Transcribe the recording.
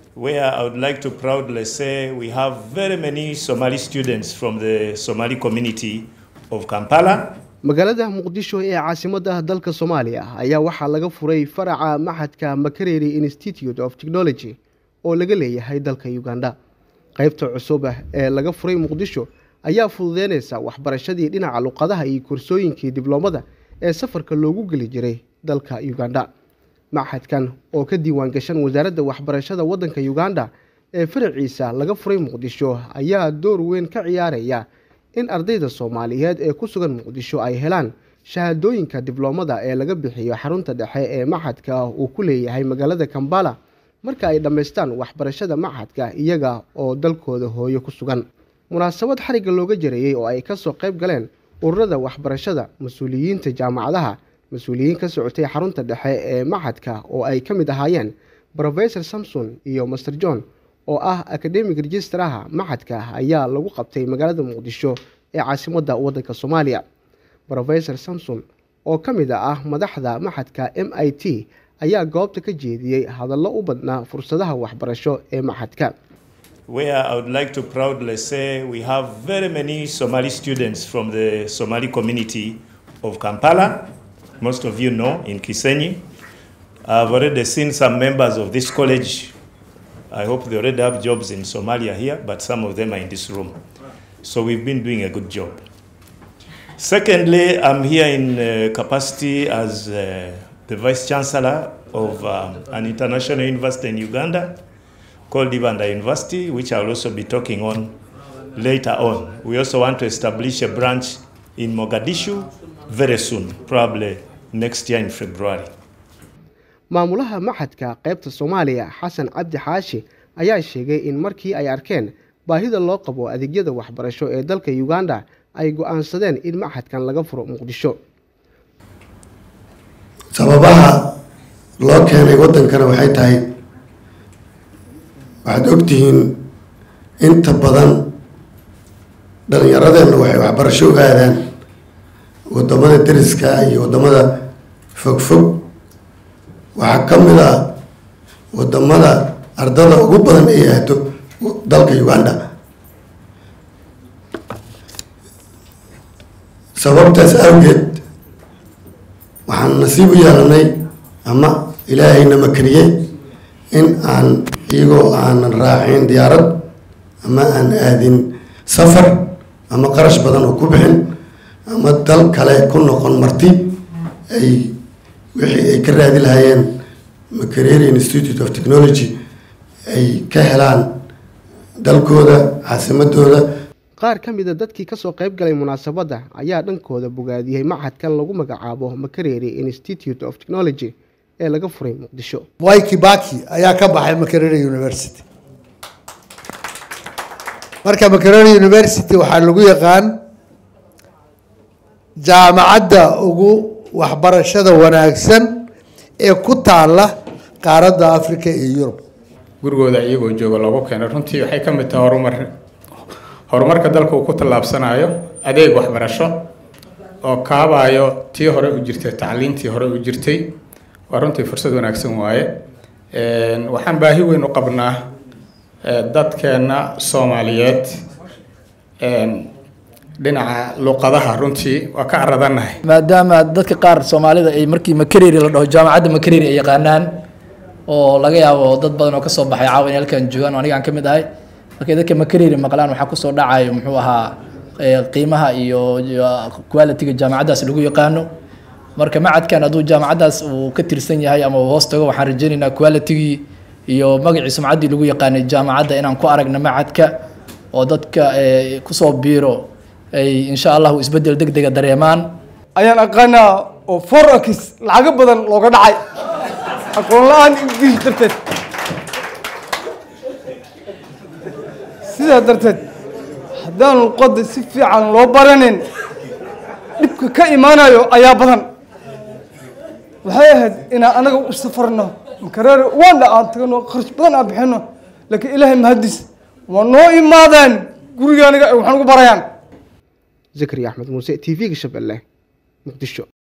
where I would like to proudly say we have very many Somali students from the Somali community of Kampala. magaalada muqdisho ee caasimadda dalka soomaaliya ayaa waxaa laga furay faraca maxadka makereri institute of technology oo laga leeyahay dalka uganda qaybta cusub ee laga furay muqdisho ayaa fududeynaysa waxbarashadii dhinaca luqadaha iyo korsooyinkii dibloomada ee safarka loogu geli jiray dalka uganda maxadkan oo ka diiwaan gashan wasaaradda waxbarashada waddanka uganda ee faraciisa laga furay muqdisho ayaa door weyn ka ciyaaraya in ardayda soomaaliyeed ee ku sugan muqdisho ay helaan shahaadooyinka dibloomada ee laga bixiyo xarunta dhexe ee maxadka uu ku leeyahay magaalada kambala marka ay dhammaystaan waxbarashada maxadka iyaga oo dalkooda hooyo ku sugan munaasabad xarigga looga jareeyey oo ay kasoo qayb galeen ururada waxbarashada mas-uuliyiinta jaamacadaha mas-uuliyiin ka socotay xarunta dhexe ee maxadka oo ay ka mid ahaayeen rofesor samson iyo master john oo ah academic registraha maxadka ayaa lagu qabtay magaalada muqdisho ee caasimadda waddanka soomaaliya rofesor samson oo ka mid ah madaxda maxadka m i t ayaa goobta ka jeediyey hadallo u badnaa fursadaha waxbarasho ee maxadka where I would like to proudly say we have very many Somali students from the Somali community of Kampala. Most of you know in Kisenyi. I've already seen some members of this college. I hope they already have jobs in Somalia here, but some of them are in this room. So we've been doing a good job. Secondly, I'm here in uh, capacity as uh, the Vice Chancellor of um, an international university in Uganda called Ibanda University, which I'll also be talking on later on. We also want to establish a branch in Mogadishu very soon, probably next year in February. maamulaha maxadka qaybta soomaaliya xasan cabdi xaashi ayaa sheegay in markii ay arkeen baahida loo qabo adeegyada waxbarasho ee dalka uganda ay go-aansadeen in maxadkan laga furo muqdisho sababaha loo keenay waddankana waxay tahay waxaad ogtihiin inta badan dhalinyaradeenna waxay waxbarasho u aadaan waddamada deriska iyo waddamada fogfog waxaa ka mid ah waddamada ardada ugu badan ay aado dalka uganda sababtaas awgeed waxaan nasiib u yeelanay ama ilaahayna makariyey in aan iyagoo aanan raacin diyaarad ama aan aadin safar ama qarash badan oo ku bixin ama dal kale ku noqon marti ay wixii ay ka raadi lahaayeen makereri institute of technology ay ka helaan dalkooda caasimadooda qaar ka mida dadkii kasoo qayb galay munaasabadda ayaa dhankooda bogaadiyey maxadkan lagu magacaabo makereri institute of technology ee laga furay muqdisho mwai kibaki ayaa ka baxay makereri university marka makereri university waxaa lagu yaqaan jaamacadda ugu waxbarashada wanaagsan ee ku taala qaaradda africa iyo yurub gurigooda iyagoo jooga loogu keenay runtii waxay ka mid tahay horumar horumarka dalka uu ku tallaabsanayo adeeg waxbarasho oo kaabayo tii hore u jirtay tacliintii hore u jirtay waa runtii fursad wanaagsan waaye waxaan baahi weyn u qabnaa dadkeenna soomaaliyeed dhinaca luqadaha runtii waa ka aradanahay maadaama dadka qaar soomaalida ay markii makereri la dhaho jaamacadda makereri ay yaqaanaan oo laga yaabo dad badan oo kasoo baxay caawa in halkan joogaan oo anigaan ka mid ahay markay dadka makereri maqlaan waxaa kusoo dhacayo muxuu ahaa qiimaha iyo quality-ga jaamacaddaas lagu yaqaano marka macadkan hadduu jaamacaddaas uu ka tirsan yahay ama uu hoos tago waxaan rajaynaynaa quality-gii iyo magacii sumcaddii lagu yaqaanay jaamacadda inaan ku aragna macadka oo dadka kusoo biiro ay insha allahu isbeddel deg dega dareemaan ayaan aqaanaa oo forex lacago badan looga dhacay aqoon la-aan ingilish darteed sidaa darteed haddaan luqadda si fiican loo baranin dhibka ka imaanayo ayaa badan waxay ahayd inaan anaga u safarno makareer wanda aan tagno kharash badan aan bixino laakiin ilaahay mahadis waa noo imaadeen guriga aniga waxaan ugu barayaan zakari axmed muuse t v-ga shabeelle muqdisho